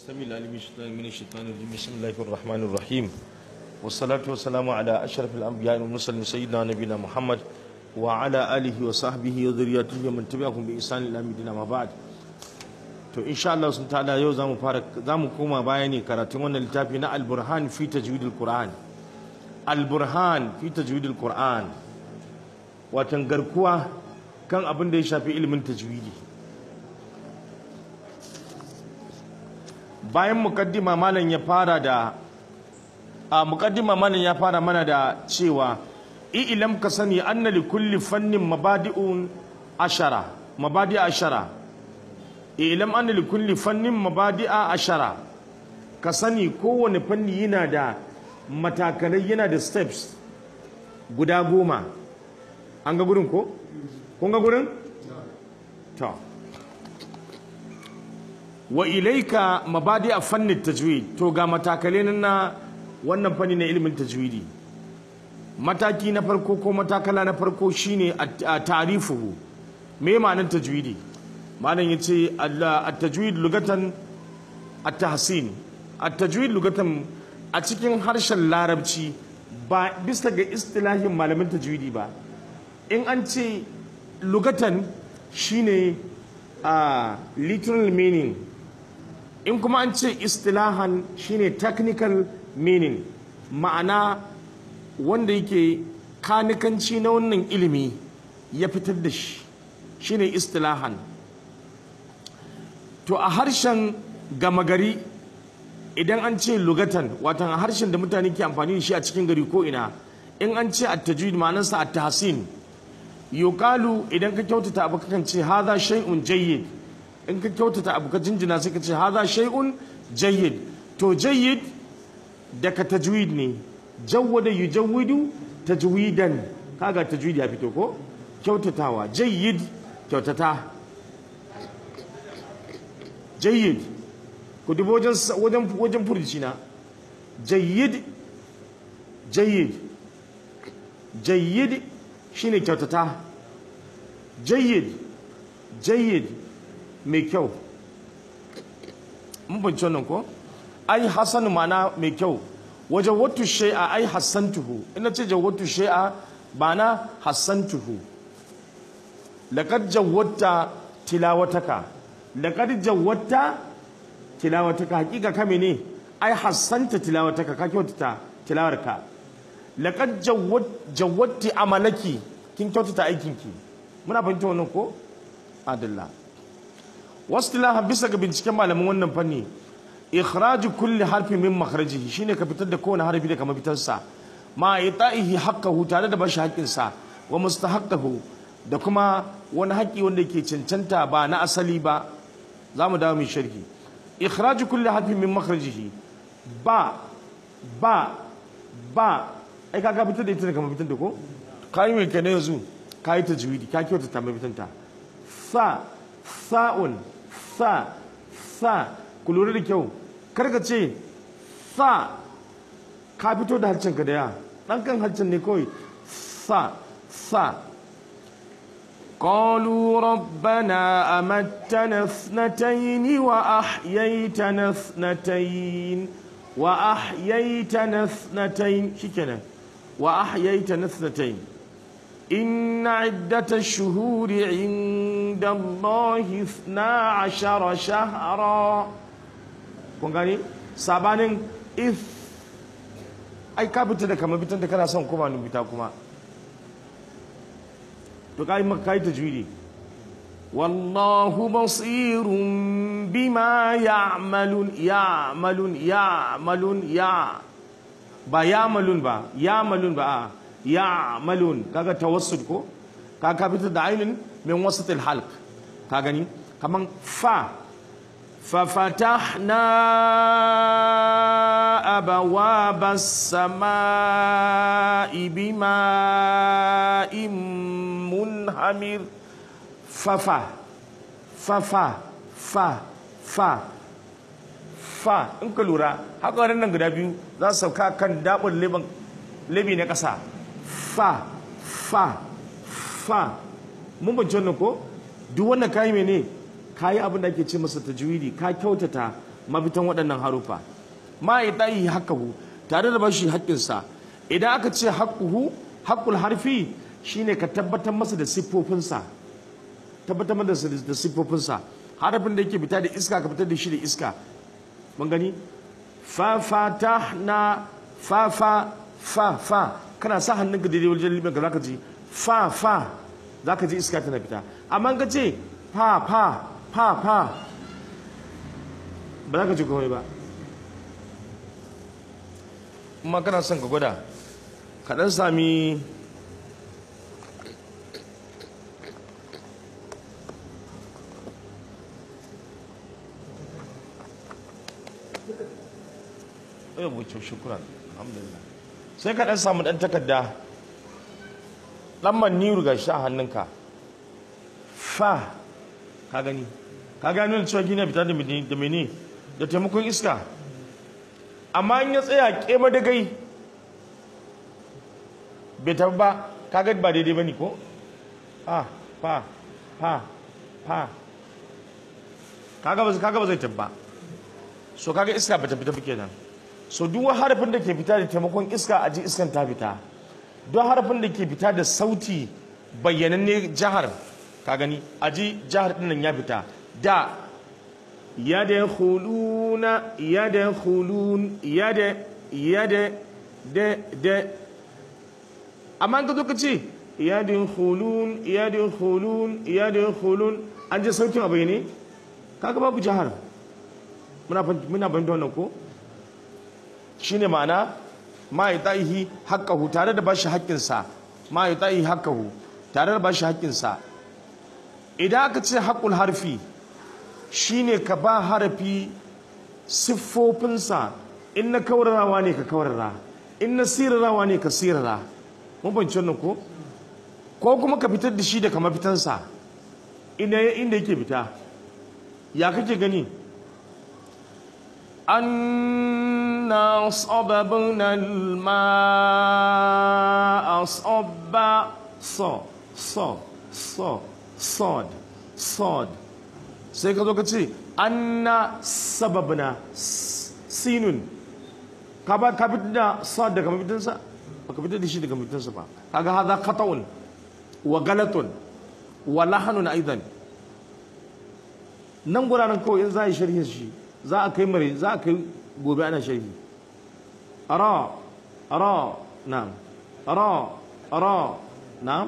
السميع العليم من الشيطان الرجيم بسم الله الرحمن الرحيم والصلاة والسلام على أشرف الأنبياء والمرسلين سيدنا نبينا محمد وعلى آله وصحبه وذريته ومن تبعهم بإحسان إلى مدينة ما بعد to insha Allah sun ta'ala yau zamu fara zamu koma baya ne karatun wannan littafi na al-burhan fi tajwidil qur'an al-burhan fi tajwidil qur'an watan garkuwa kan abin da ya shafi ilimin tajwidi bayan mukaddima malam ya fara da a mukaddima malam ya fara mana da cewa ilam ka sani anna li kulli fannin mabadi'un ashara mabadi ashara ilam anna li kulli fannin mabadi'a ashara ka sani kowane fanni yana da matakalai yana da steps guda goma an ga gurin ko kun ga gurin to wa ilaika mabadi a fannin tajwid to ga matakalai na wannan fanni na ilimin tajwidi mataki na farko ko matakala na farko shine a tarifuhu me ma'anar tajwidi malam yace at-tajwid lugatan at-tahsin at-tajwid lugatan a cikin harshen larabci ba bisa ga istilahin malamin tajwidi ba in an ce lugatan shine a literal meaning in kuma an ce istilahan shine technical meaning ma'ana wanda yake kanikanci na wannan ilimi ya fitar da shi shine istilahan to a harshen gama gari idan an ce lugatan watan a harshen da mutane ke amfani da shi a cikin gari ko ina in an ce at-tajwid ma'anarsa at-tahsin yuqalu idan ka kyautata abu kakan ce hadha shay'un jayyid in ka kyautata abu ka jinjina sai ka ce hadha shay'un jayyid to jayyid daga tajwid ne jawwada yujawwidu tajwidan kaga tajwid ya fito ko kyautatawa jayyid kyautata jayyid ku dubo wajen wajen wajen furci na jayyid jayyid jayyid shine kyautata jayyid jayyid mai kyau mun fahimci wannan ko ai hasan mana mai kyau wajen watu shai'a ai hassantuhu ina ce jawwatu shai'a ba na hassantuhu laqad jawwatta tilawataka laqad jawwatta tilawataka hakika kame ne ai hassanta tilawataka ka kyautata tilawarka laqad jawwatti amalaki kin kyautata aikinki muna fahimta wannan ko adalla wasu bisa ga binciken malamin wannan fanni ikhraju kulli harfi min makhrajihi shine ka fitar da kowane harfi daga mafitarsa ma ita'ihi haqqahu tare da bashi haƙƙinsa wa mustahaqqahu da kuma wani haƙƙi wanda yake cancanta ba na asali ba za mu dawo mai sharhi ikhraju kulli harfi min makhrajihi ba ba ba ai ka fitar da ita daga mafitar da ko kai mai kana yanzu kai tajwidi ka kyauta ta mafitanta sa sa'un sa sa ku lura da kyau karka ce sa ka fito da harcenka da ya ɗan kan harcen ne kawai sa sa قالوا ربنا أمتنا اثنتين وأحييتنا اثنتين وأحييتنا اثنتين شكرا وأحييتنا اثنتين إن عدة الشهور عند الله اثنا عشر شهرا kun gane sabanin if ai ka fita da kama bitan da kana son kuma nubita kuma to kai maka kai tajwidi wallahu basirun bima ya'malun ya'malun ya'malun ya ba ya'malun ba ya'malun ba ya'malun kaga tawassul ko kaga fitar da ainin min wasatil halq ka gani kaman fa ففتحنا أبواب السماء بماء منهمر ففا ففا فا فا fa in ka lura haka nan guda biyu za su sauka kan daɓin lebi na ƙasa fa fa fa mun bance wannan ko duk wannan kayi mene ka yi abin da ake ce masa tajwidi ka kyautata mafitan waɗannan harufa ma ya tayi haqqahu tare da bashi haƙƙinsa idan aka ce haqquhu haqqul harfi shine ka tabbatar masa da siffofinsa tabbatar masa da siffofinsa harafin da yake fita da iska ka fitar da shi da iska mun gani fa fatahna fa fa fa fa kana sa hannunka daidai wajen libyan ka zaka ji fa fa zaka ji iska tana fita amma ka ce fa fa fa fa ba za ka ji komai ba kuma kana son ka gwada ka dan sami ya wuce shukran alhamdulillah sai ka dan samu dan takarda lamman niru ga shi a hannunka fa ka gani ka gani da cewa gina fita da mene da taimakon iska amma in ya tsaya kema da gai bai tafi ba ka gani ba daidai ba ne ko fa fa fa fa kaga ba zai tafi ba so kaga iska ba ta fita ba kenan so duk harafin da ke fita da taimakon iska a ji iskan ta fita duk harafin da ke fita da sauti bayyananne jihar ka gani a ji jihar dinnan ya fita da ya da huluna ya da hulun ya da ya da da da amma ka zo ka ce ya da hulun ya da hulun ya da hulun an ji sautin a bayyane kaga babu jihar muna muna fahimta wannan ko shine ma'ana ma yutahi haqqahu tare da bashi haƙƙinsa ma yutahi haqqahu tare da bashi haƙƙinsa idan aka ce haƙul harfi shine ka ba harafi siffofinsa in na kaurarawa ne ka kaurara in na sirarawa ne ka sirara mun banci wannan ko ko kuma ka fitar da shi daga mafitansa inda inda yake fita ya kake gani أنا صببنا الماء صبا صا صا صا صاد صاد sai ka zo ka ce anna sababna sinun ka ba ka fitar da sad daga mafitinsa ba ka fitar da shi daga mafitinsa ba kaga hadha khata'un wa galatun wa lahanun aidan nan guraren kawai in za a yi sharhin shi za a kai mare za a kai gobe ana sharhi ara ara na'am ara ara na'am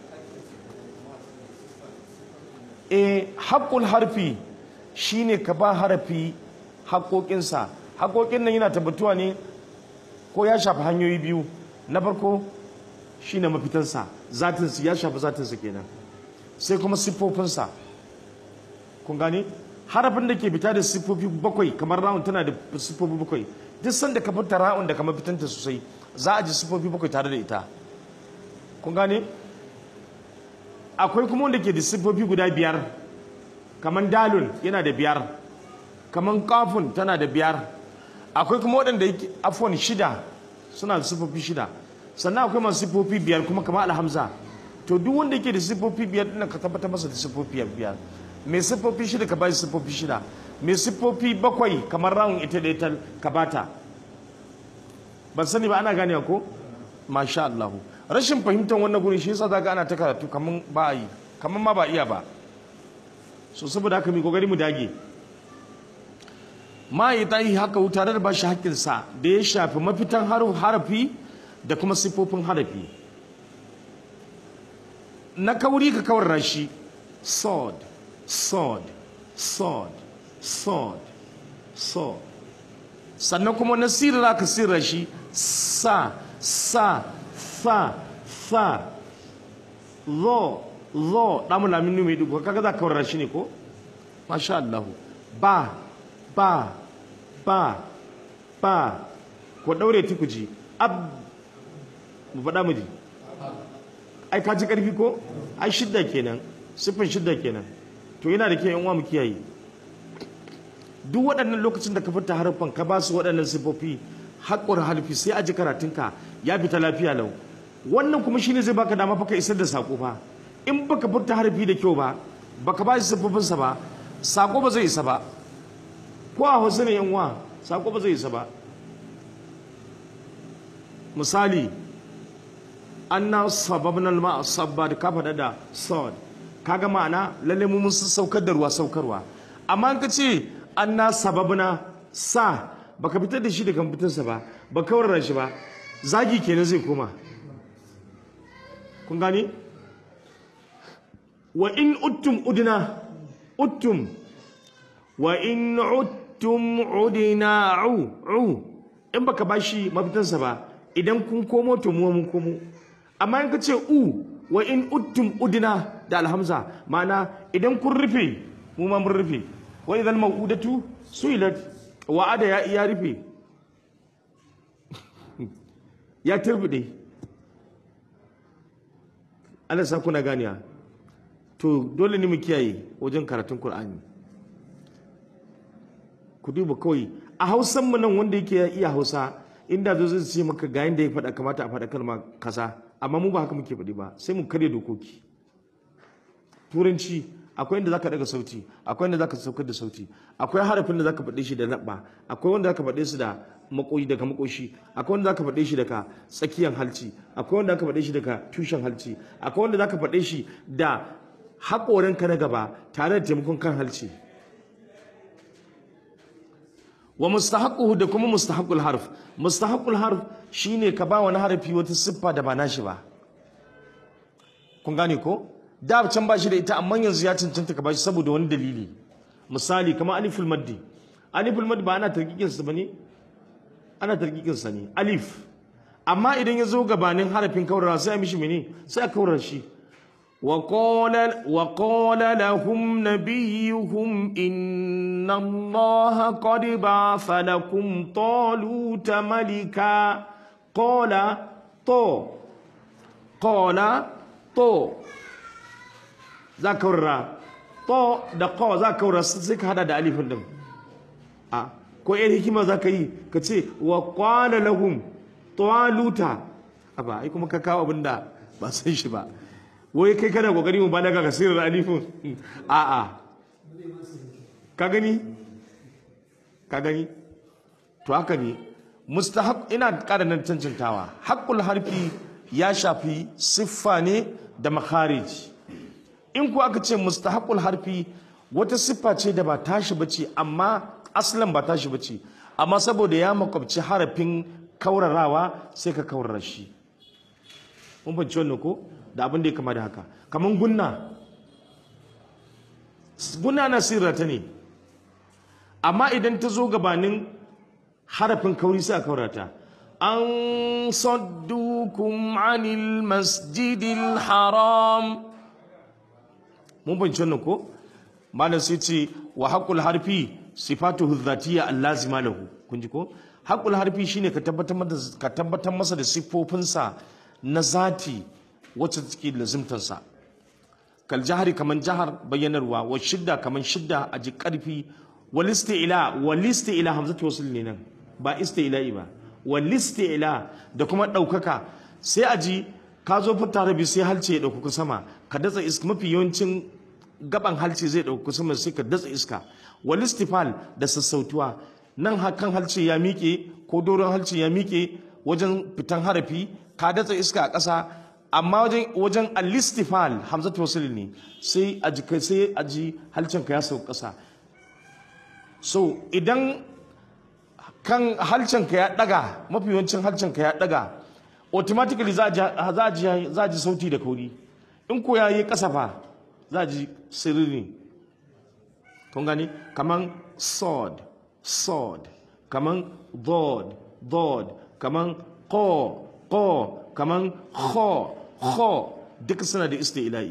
e haƙƙul harfi shine ka ba harafi haƙoƙinsa haƙoƙin nan yana tabbatuwa ne ko ya shafi hanyoyi biyu na farko shine mafitansa zatinsa ya shafi zatinsa kenan sai kuma siffofinsa kun gane harafin da ke fita da siffofi bakwai kamar ra'un tana da siffofi bakwai duk sanda ka fita ra'un da kamar fitanta sosai za a ji siffofi bakwai tare da ita kun gane akwai kuma wanda ke da siffofi guda biyar kamar dalun yana da biyar kamar kafun tana da biyar akwai kuma waɗanda yake afon shida suna da siffofi shida sannan akwai masu siffofi biyar kuma kamar alhamza to duk wanda yake da siffofi biyar ɗin ka tabbatar masa da siffofi biyar mai siffofi shida ka bashi siffofi shida mai siffofi bakwai kamar rawun ita da ita ka bata ban sani ba ana gane ko masha Allah rashin fahimtar wannan gurin shi yasa zaka ana ta karatu kaman ba a yi kaman ma ba iya ba so saboda haka mu kokari mu dage ma yi tayi haka tare da bashi hakkin sa da ya shafi mafitan harafi da kuma siffofin harafi na kauri ka kawar rashi sword sword sword sword sword sannan kuma na sirra ka sirra shi sa sa sa sa zo zo damu lamin numi dugu kaga za ka kawar shi ne ko masha Allah ba ba ba ba ko daure tukuji ab mu faɗa mu ji ai ka ji ƙarfi ko ai shidda kenan siffin shidda kenan to yana da ke yan uwa mu kiyaye duk waɗannan lokacin da ka fita harfan ka ba su waɗannan siffofi haƙƙur halfi sai a ji karatunka ya fita lafiya lau wannan kuma shine zai baka dama fa isar da sako fa in baka furta harfi da kyau ba baka ba shi siffofinsa ba sako ba zai isa ba ko a hausa ne yan wa sako ba zai isa ba misali anna sababna alma sabba da ka faɗa da sod kaga ma'ana lalle mu mun saukar da ruwa saukarwa amma in ka ce anna sababna sa baka fitar da shi daga fitarsa ba ba kawar shi ba zagi kenan zai koma kun gani wa in uttum udna uttum wa in uttum udina u u in baka bashi mafitansa ba idan kun komo to mu mun komo amma in ka ce u wa in uttum udina da alhamza ma'ana idan kun rufe mu ma mun rufe wa idan mau'udatu suilat wa'ada ya ya rufe ya turbide Allah sa kuna ganiya to dole ne mu kiyaye wajen karatun Qur'ani ku duba kawai a Hausan mu nan wanda yake iya Hausa inda zo zai ce maka ga yanda ya faɗa kamata a faɗa kalma kaza amma mu ba haka muke faɗi ba sai mu karya dokoki turanci akwai inda zaka daga sauti akwai inda zaka saukar da sauti akwai harafin da zaka faɗe shi da labba akwai wanda zaka faɗe su da makoyi daga makoshi akwai wanda zaka faɗe shi daga tsakiyar halci akwai wanda zaka faɗe shi daga tushen halci akwai wanda zaka faɗe shi da haƙorinka na gaba tare da taimakon kan halci wa mustahaquhu da kuma mustahaqul harf mustahaqul harf shine ka ba wani harafi wata siffa da ba nashi ba kun gane ko da can ba shi da ita amma yanzu ya cancanta ka ba shi saboda wani dalili misali kamar aliful maddi aliful maddi ba ana tarkikin sa bane ana tarkikin sa ne alif amma idan ya zo gabanin harafin kaurara sai a mishi mene sai a kaurar shi وقال وقال لهم نبيهم إن الله قد بعث لكم طالوت ملكا قال طو قال طو ذكر طو da qaw za ka wura sai ka hada da alifin din a ko yar hikima za ka yi ka ce wa qala lahum taluta aba ai kuma ka kawo abinda ba san shi ba wai kai kana kokari mu balaga ka sirrin alifin a'a ka gani ka gani to haka ne mustahab ina ƙara nan cancantawa haqqul harfi ya shafi siffa ne da makharij in ku aka ce mustahaqul harfi wata siffa ce da ba tashi bace amma aslan ba tashi bace amma saboda ya makwabci harafin kaurarawa sai ka kaurara shi mun fahimci wannan ko da abin da ya kama da haka kamar gunna gunna na sirrata ne amma idan ta zo gabanin harafin kauri sai a kaurata an saddukum anil masjidil haram mun fahimci wannan ko malam sai ce wa haƙul harfi sifatuhu dhatiyya allazima lahu kun ji ko haƙul harfi shine ka tabbatar masa da siffofinsa na zati wacce take lazimtansa kal jahari kaman jahar bayyanarwa wa shidda kaman shidda a ji karfi wal isti'la wal isti'la hamzatu wasl ne nan ba isti'la'i ba wal isti'la da kuma daukaka sai a ji ka zo fita rabi sai halce ya dauka sama ka datsa iska mafi yawancin gaban halce zai dauka sama sai ka datsa iska wal istifal da sassautuwa nan hakan halce ya miƙe ko doron halce ya miƙe wajen fitan harafi ka datsa iska a ƙasa amma wajen wajen alistifal hamzatu wasl ne sai a ji sai a ji halcin ka ya sauka ƙasa so idan kan halcin ka ya daga mafi yawancin halcin ka ya daga automatically za a ji za a ji sauti da kauri in ko yayi ƙasa fa za a ji sirri kun gani kaman sword sword kaman dod dod kaman ko ko kaman kho kho duka suna da isti'la'i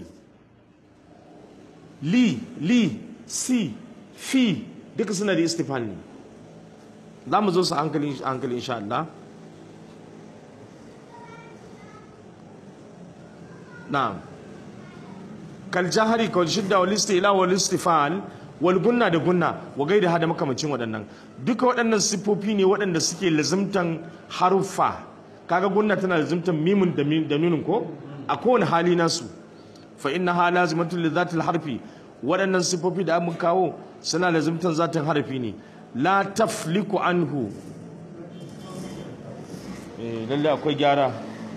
li li si fi duka suna da istifal ne za mu zo su hankali hankali insha Allah na'am kal jahari kal shidda wal istila wal istifal wal gunna da gunna wa gaida hada makamacin waɗannan duka waɗannan siffofi ne waɗanda suke lazimtan haruffa kaga gunna tana lazimtan mimun da da nunin ko a kowane hali nasu fa inna ha lazimatun li zatil harfi waɗannan siffofi da mun kawo suna lazimtan zatin harfi ne la tafliku anhu eh lalle akwai gyara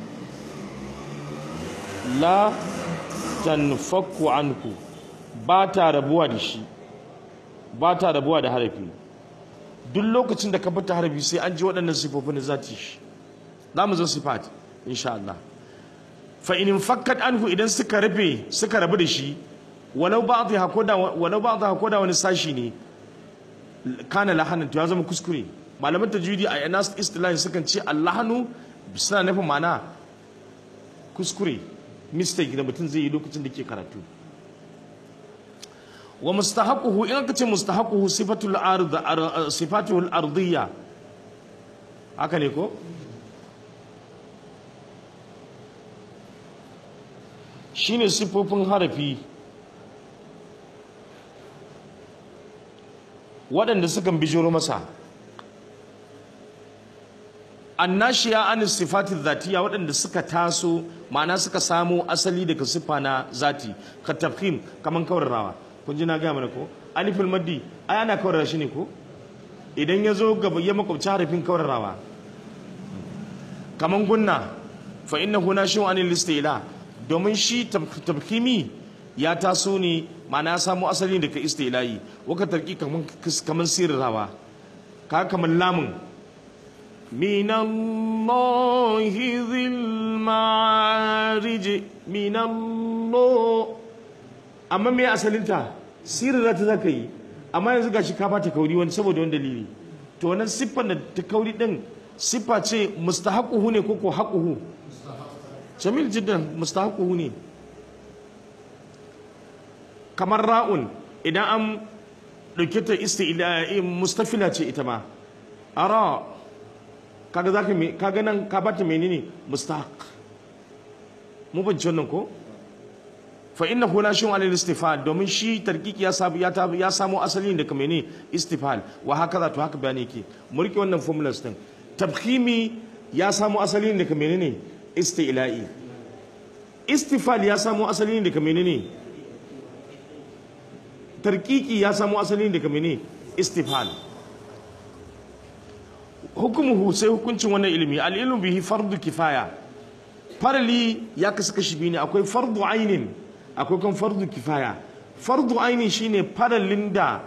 la tanfaku anhu ba ta rabuwa da shi ba ta rabuwa da harafi duk lokacin da ka fita harafi sai an ji waɗannan sifofin da zati shi za mu zo sifat insha Allah fa in fakkat anhu idan suka rabe suka rabu da shi walau ba'dha koda walau ba'dha koda wani sashi ne kana lahanan to ya zama kuskure malaman tajwidi a anas istilahi sukan ce allahanu suna nufin ma'ana kuskure mistake da mutum zai yi lokacin da ke karatu wa mustahaquhu in aka ce mustahaquhu sifatul ard sifatul ardiyya haka ne ko shine sifofin harafi waɗanda sukan bijiro masa annashiya an sifati zatiya waɗanda suka taso ma'ana suka samo asali daga siffa na zati ka tafhim kaman kawarrawa kun ji na gaya mana ko alifin maddi ai ana kawarra shi ne ko idan ya zo gaba ya makwabci harafin kawarrawa kaman gunna fa innahu nashi'un anil istila domin shi tafhimi ya taso ne ma'ana ya samo asali daga istilahi waka tarki kaman kaman sirrawa ka kaman lamun من الله ذي المعارج من الله amma me asalinta sirra ta zaka yi amma yanzu gashi ka bata kauri wani saboda wani dalili to wannan siffar da ta kauri din siffa ce mustahaquhu ne ko ko haquhu jamil jiddan mustahaquhu ne kamar ra'un idan an dauke ta isti'la mustafila ce ita ma ara kaga zaka me kaga nan ka bata menene mustahaq mu bin wannan ko fa innahu la shay'un alal istifal domin shi tarkiki ya sabu ya tabu ya samu asali daga menene istifal wa haka to haka bayani yake mu rike wannan formulas din tabkhimi ya samu asali daga menene isti'la'i istifal ya samu asali daga menene tarkiki ya samu asali daga menene istifal hukumuhu sai hukuncin wannan ilimi al'ilmu bihi fardu kifaya farali ya kasu kashi biyu ne akwai fardu ainin akwai kan fardu kifaya fardu ainin shine faralin da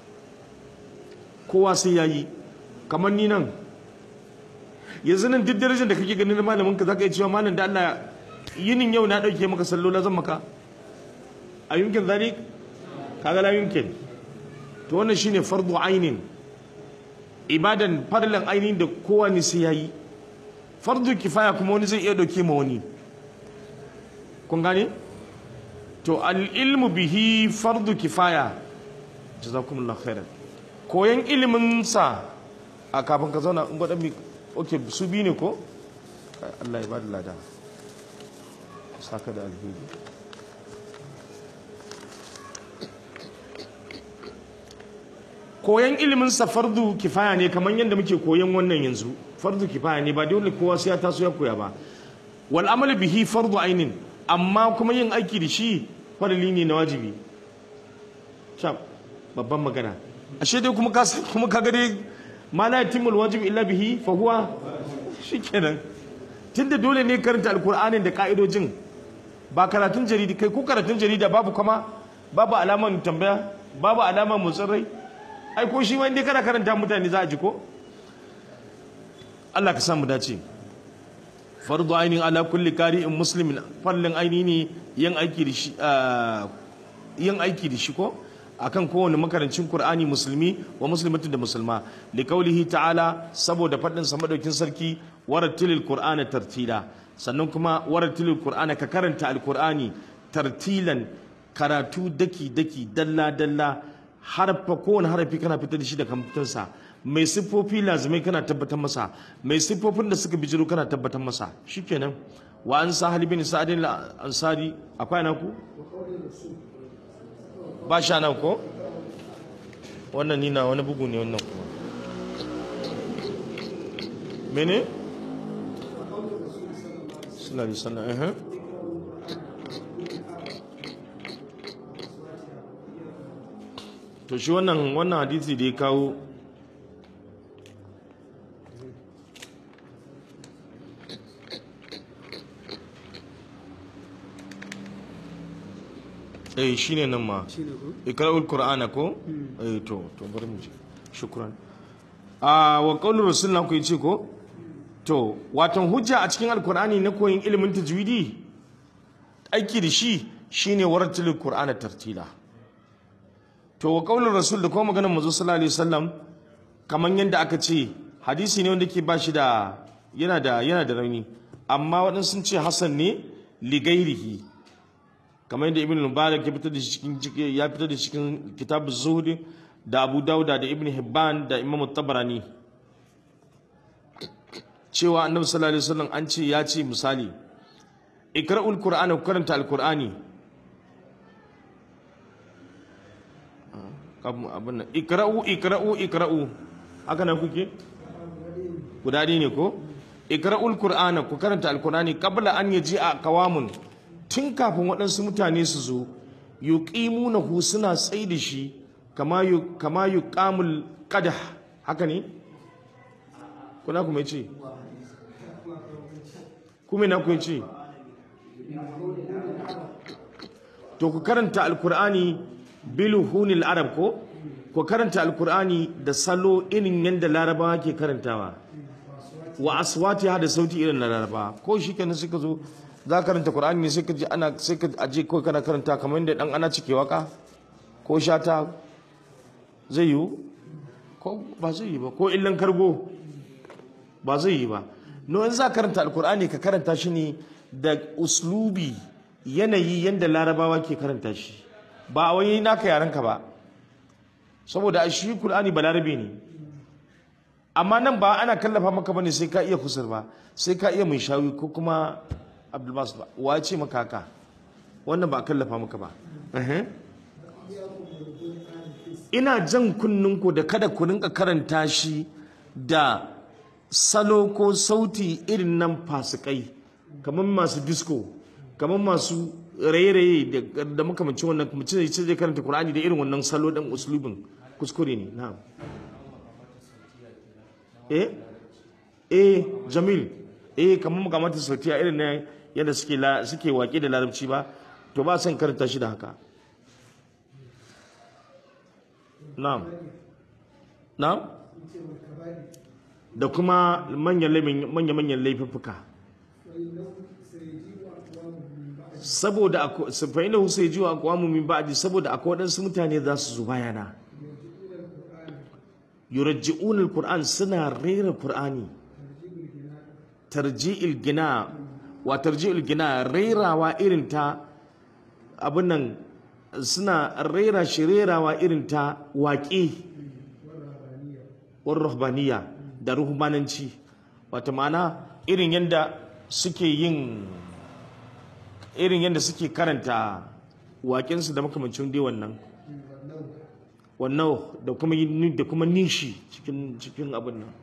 kowa sai ya yi kamar ni nan yanzu nan duk darajar da kake ganin malamin ka zaka yi cewa malam da Allah yinin yau na dauke maka sallola zan maka a yunkin zalik kaga la yunkin to wannan shine fardu ainin ibadan farlan ainihin da kowa ne sai yayi fardu kifaya kuma wani zai iya dauke ma wani kun gane to al ilmu bihi fardu kifaya jazakumullahu khairan koyan ilimin sa a kafin ka zauna in gwada mi okay su bi ne ko Allah ya bada lada saka da alheri koyan ilimin sa fardu kifaya ne kamar yadda muke koyan wannan yanzu fardu kifaya ne ba dole kowa sai ya taso ya koya ba wal amal bihi fardu ainin amma kuma yin aiki da shi farali ne na wajibi shab babban magana ashe dai kuma ka kuma kaga dai ma la yatimul wajib illa bihi fa huwa shikenan tunda dole ne karanta alqur'anin da ka'idojin ba karatun jarida kai ko karatun jarida babu kuma babu alaman tambaya babu alaman motsin rai ai ko shi ma inda kana karanta mutane za a ji ko Allah ka samu dace fardu ainin ala kulli qari'in muslimin farlin aini ne yin aiki da shi yin aiki da shi ko akan kowane makarancin Qur'ani musulmi wa muslimatin da musulma li qaulihi ta'ala saboda fadin sa madaukin sarki warattilil qur'ana tartila sannan kuma warattilil qur'ana ka karanta alqur'ani tartilan karatu daki daki dalla dalla harfa kowane harafi kana fitar da shi da kamfutarsa mai siffofi lazimai kana tabbatar masa mai siffofin da suka bijiro kana tabbatar masa shikenan wa an sa halibin sa'adin ansari akwai nan ku ba sha nan ko wannan nina wani bugu ne wannan kuma mene sallallahu alaihi wasallam to shi wannan wannan hadisi da ya kawo eh shine nan ma shine ko ikra'ul qur'ana ko eh to to bari mu ji shukran a wa qawlu rasulullah ku yace ko to watan hujja a cikin alqur'ani na koyin ilimin tajwidi aiki da shi shine waratul qur'ana tartila to wa qawlu rasul da kuma maganar manzo sallallahu alaihi wasallam kaman yanda aka ce hadisi ne wanda ke ba shi da yana da yana da rauni amma waɗansu sun ce hasan ne ligairihi kamar yadda ibn mubarak ya fitar da shi cikin ya fitar da shi cikin kitab zuhud da abu dauda da ibn hibban da imam tabarani cewa annabi sallallahu alaihi wasallam an ce ya ce misali ikra'ul qur'ana ku karanta alqur'ani kam abin nan ikra'u ikra'u ikra'u haka na kuke guda ɗaya ne ko ikra'ul qur'ana ku karanta alqur'ani qabla an yaji a kawamun tun kafin waɗansu mutane su zo yuqimunahu suna tsai da shi kama yu kama yuqamul qadah haka ne kuna kuma ce kuma na ku ce to ku karanta alqur'ani biluhunil arab ko ku karanta alqur'ani da salo irin yadda larabawa ke karantawa wa aswatiha da sauti irin na laraba ko shi kenan suka zo za karanta qur'ani ne sai ka ji ana sai ka aje ko kana karanta kamar yadda dan ana cike waka ko shata zai yi ko ba zai yi ba ko illan kargo ba zai yi ba no in za karanta alqur'ani ka karanta shi ne da uslubi yanayi yadda larabawa ke karanta shi ba a wani naka yaranka ba saboda shi qur'ani ba larabe ne amma nan ba ana kallafa maka bane sai ka iya kusur ba sai ka iya mai shawi ko kuma abdulbas ba wa ce maka haka wannan ba a kallafa maka ba ina jan kunninku da kada ku rinka karanta shi da salo ko sauti irin nan fasikai kamar masu disco kamar masu raye-raye da makamancin wannan mutum zai karanta Kur'ani da irin wannan salo ɗin uslubin kuskure ne na'am eh eh jamil eh kamar makamata sautiya irin ne yadda suke suke waƙe da larabci ba to ba san karanta shi da haka na'am na'am da kuma manyan manyan manyan laifuffuka saboda fa inna hu sayji wa aqwamu min ba'di saboda akwai wadansu mutane za su zo bayana yurajji'una alquran suna rera qur'ani tarji'il gina wa tarji'il gina rerawa irin ta abin nan suna rera shi rerawa irin ta waƙe war ruhbaniya da ruhbananci wata ma'ana irin yadda suke yin irin yadda suke karanta waƙensu da makamancin dai wannan wannan da kuma da kuma nishi cikin cikin abin nan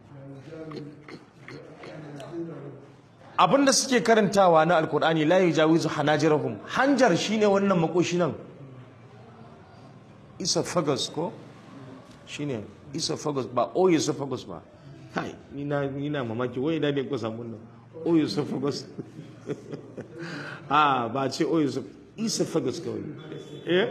abin da suke karantawa na alkur'ani la yujawizu hanajirahum hanjar shine wannan makoshi nan esophagus ko shine esophagus ba oesophagus ba kai ni na ni na mamaki wai da ne ko samu nan oesophagus ah ba ce oesophagus kawai eh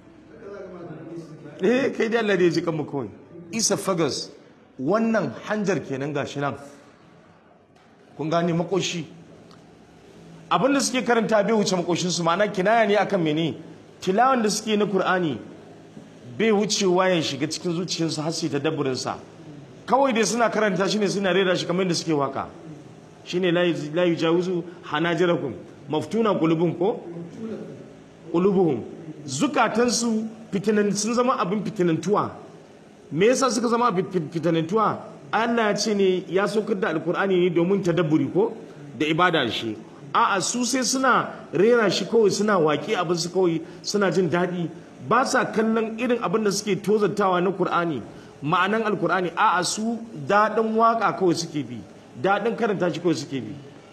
eh kai da Allah da ya ji kanmu kawai esophagus wannan hanjar kenan gashi nan kun gane makoshi abinda suke karanta bai wuce makoshin su ma'ana kinaya ne akan mene tilawan da suke na Kur'ani bai wucewa ya shiga cikin zuciyarsu har sai ta dabburin sa kawai dai suna karanta shi ne suna rera shi kamar yadda suke waka shine la yujawizu hanajirakum maftuna qulubun ko qulubuhum zukatansu fitinan sun zama abin fitinantuwa me yasa suka zama abin fitinantuwa Allah ya ce ne ya saukar da alkur'ani ne domin tadabburi ko da ibada da shi a'a su sai suna rera shi kawai suna waƙi abin su kawai suna jin daɗi ba sa kallon irin abin da suke tozartawa na Kur'ani ma'anan alkur'ani a'a su daɗin waƙa kawai suke bi daɗin karanta shi kawai suke bi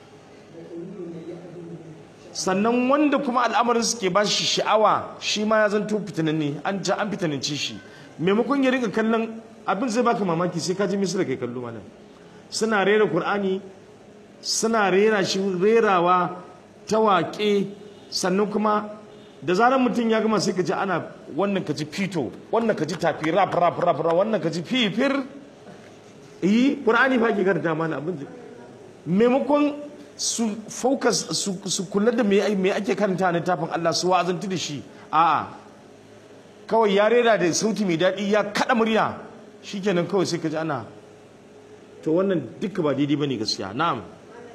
sannan wanda kuma al'amarin suke ba shi sha'awa shi ma ya zanto fitinanne an ja an fitanance shi maimakon ya rika kallon abin zai baka mamaki sai ka ji misira kai kallo malam suna rera qur'ani suna rera shi rerawa ta waƙe sannan kuma da zarar mutum ya gama sai ka ji ana wannan ka ji fito wannan ka ji tafi rap rap rap rap wannan ka ji fifir yi qur'ani fa ke karanta mana abin da- maimakon su focus su, su kula da me ai- me ake karanta na tafin Allah su wa'azantu da shi a'a kawai ya rera da sauti mai daɗi ya kaɗa murya shikenan kawai sai ka ji ana to wannan duka ba daidai bane gaskiya na'am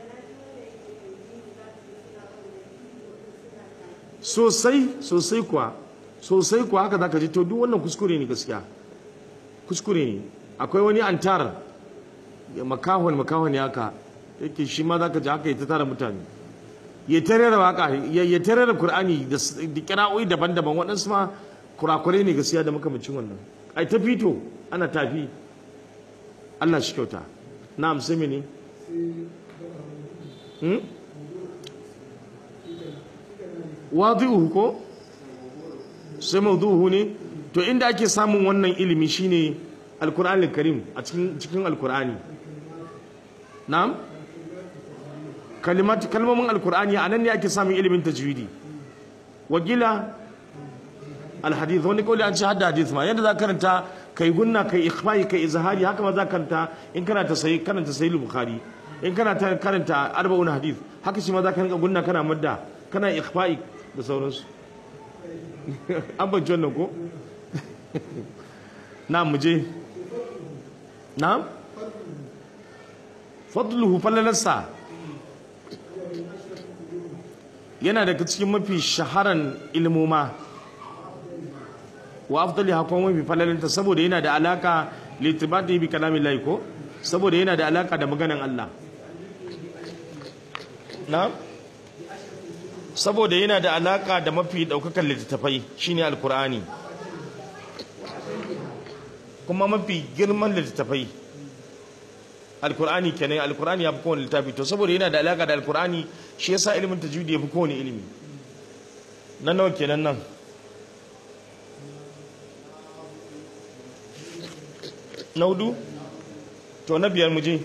sosai sosai kuwa sosai kuwa haka zaka ji to duk wannan kuskure ne gaskiya kuskure ne akwai wani antar ya makahon makahon ya haka yake shi ma zaka ji haka ya ta tara mutane ya tare da waka ya ya tare da qur'ani da s- da kira'o'i daban-daban waɗansu ma kurakurai ne gaskiya da makamacin wannan ai ta fito ana tafi Allah shi kyauta na'am sai mene hmm? wadi'uhu ko sai mawdu'uhu ne to inda ake samun wannan ilimi shine alkur'anul karim a cikin cikin alkur'ani na'am kalimat kalmomin alkur'ani a nan ne ake samun ilimin tajwidi wagila alhadith wani kauli an ce hadda hadith ma yadda za ka karanta kai gunna kai ikhfai kai izhari haka ma za ka karanta in kana ta sai karanta sahih bukhari in kana ta karanta arba'un hadith haka shi ma za ka rinka gunna kana madda kana ikhfai da sauransu an ban wannan ko na mu je na fadluhu fallalarsa yana daga cikin mafi shaharan ilmoma wa afdali hakon mafi falalinta saboda yana da alaka litibati bi kalamin lahi ko saboda yana da alaka da maganan Allah na saboda yana da alaka da mafi daukakan littattafai shine alkur'ani kuma mafi girman littattafai alkur'ani kenan alkur'ani ya fi kowane littafi to saboda yana da alaka da alkur'ani shi yasa ilimin tajwidi ya fi kowane ilimi nan nawa kenan nan na hudu to na biyar muje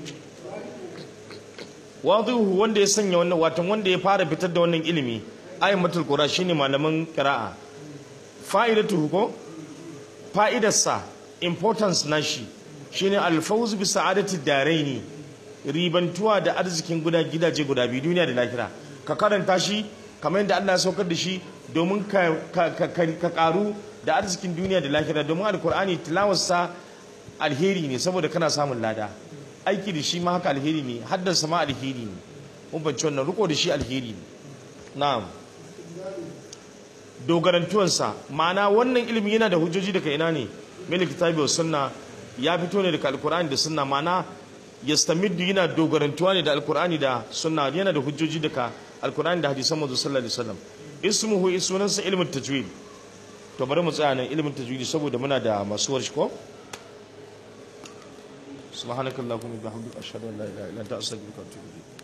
wadihu wanda ya sanya wannan watan wanda ya fara fitar da wannan ilimi ayyatul qura shine malaman qira'a fa'idatu ko fa'idarsa importance nashi shine alfawz bi sa'adati daraini ribantuwa da arzikin guda gidaje guda biyu duniya da lahira ka karanta shi kamar yadda Allah ya saukar da shi domin ka ka ka, ka karu da arzikin duniya da lahira domin alkur'ani tilawarsa alheri ne saboda kana samun lada aiki da shi ma haka alheri ne haddasa ma alheri ne mun bance wannan riko da shi alheri ne na'am dogarantuwansa ma'ana wannan ilimi yana da hujjoji daga ina ne min kitabi wa sunna ya fito ne daga alkur'ani da sunna ma'ana yastamiddu yana dogarantuwa ne da alkur'ani da sunna yana da hujjoji daga alkur'ani da hadisan manzo sallallahu alaihi wasallam ismuhu sunansa ilmin tajwid to bari mu tsaya nan ilmin tajwid saboda muna da masu warshi ko subhanakallahumma wa bihamdika ashhadu an la ilaha illa anta astaghfiruka wa atubu ilayk